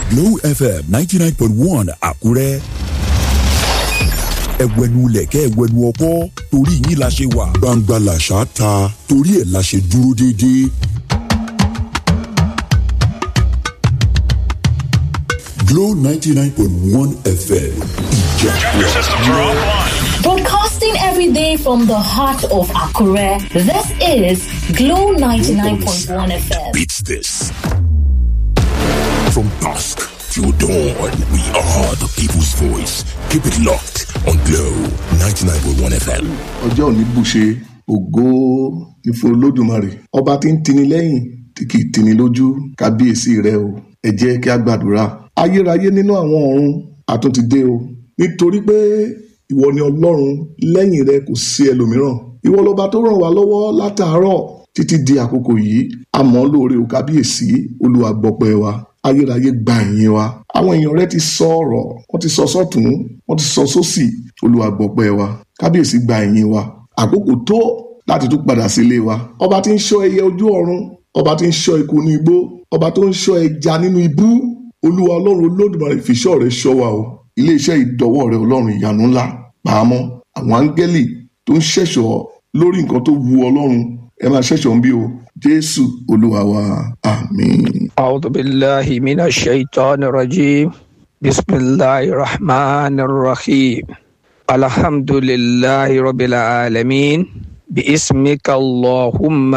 Glow FM ninety nine point one Àkúrẹ́ ẹwẹnu lẹ̀kẹ́ ẹwẹnu ọkọ́ torí yín la ṣe wà gbangba làṣà ta torí ẹ̀ la ṣe dúró déédéé. Glow ninety nine point one FM ìjà Broadcasting every day from the heart of Akure, this is Glow 99.1 FM. beats this. From dusk till dawn, we are the people's voice. Keep it locked on Glow 99.1 FM. ọjọ́ òní bùṣe ògo ní fún olódùmarè ọba tí ń tini lẹ́yìn tí kì í tini lójú kábíyèsí rẹ o ẹ jẹ́ kí a gbàdúrà ayérayé nínú àwọn ọ̀run àtúntì dé o nítorí pé ìwọ ni ọlọ́run lẹ́yìn rẹ kò sí ẹlòmíràn ìwọ lọba tó ràn wá lọ́wọ́ látàárọ̀ títí di àkókò yìí àmọ́ lóore o kábíyèsí olúwa gbọpẹ́ wa ayérayé gba ìyìn wa àwọn èèyàn rẹ ti sọ ọ̀rọ̀ wọ́n ti sọ sọ́tún wọ́n ti sọ sósì olúwa gbọpẹ́ wa kábíyèsí gba ìyìn wa àkókò tó láti tún padà sílé wa ọba tí ń ṣọ́ ẹyẹ ojú ọ̀run ọba tí ń ṣọ́ eku ní igbó ọba tó ń ṣọ́ ẹja nínú ibú olúwa ọlọ́run olódùmarè fìṣọ́ rẹ ṣọ́ wa o iléeṣẹ́ ìdọ́wọ́ rẹ ọlọ́run ìyanu ńlá pàmò àwọn áńgẹ́lì tó ń ṣẹ̀ṣọ́ lórí nǹkan tó wu ọlọ́run ẹ máa ṣẹ̀ṣọ́ ń bí o jésù olúwa wa àmín. أعوذ بالله من الشيطان الرجيم بسم الله الرحمن الرحيم الحمد لله رب العالمين باسمك اللهم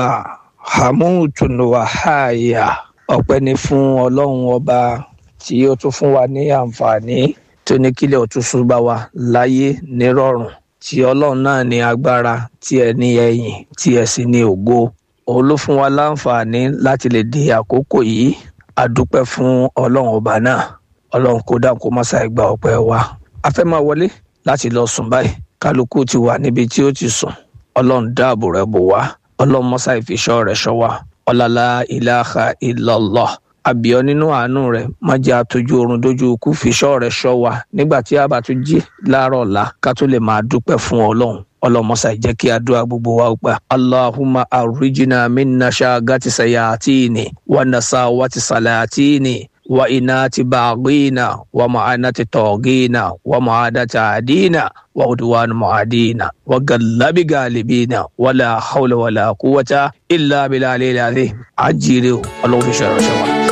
حموت وحايا ọpẹ́ ni fún ọlọ́run ọba tí ó tún fún wa ní àǹfààní tó ní kílẹ̀ òtúnṣu bá wa láyé nírọ̀rùn tí ọlọ́run náà ní agbára tí ẹ ní ẹ̀yìn tí ẹ sì ní ògo òun ló fún wa láǹfààní láti lè di àkókò yìí a dúpẹ́ fún ọlọ́run ọba náà ọlọ́run kó dáhùn kó má ṣàì gba ọpẹ́ wa a fẹ́ máa wọlé láti lọ sùn báyìí kálukú ti wà níbi tí ó ti sùn ọlọ́run dáàbò rẹ̀ bò wá ọlọ́run má ṣàì fi ṣọ́ rẹ̀ ṣọ́ wa ọlọ́lá ilaha illallah àbíọ́ nínú àánú rẹ̀ má jẹ́ àtọ́jú oorun dójú ikú fi ṣọ́ rẹ̀ ṣọ́ wa nígbà tí a bá tún jí láàárọ̀ ọ̀la ká tó lè máa dúpẹ́ fún ọlọ́run ọlọmọsà jẹ́ kí àdúrà gbogbo wa gbà allahumma arrijina minna shagati sayatini wa nasawati salatini wa inati baghina wa ma'anati togina wa ma'adati adina wa udwan mu'adina wa gallabi galibina wala hawla wala quwwata illa billahi al-azim ajire ọlọ́run fi ṣe ìránṣẹ́ wa.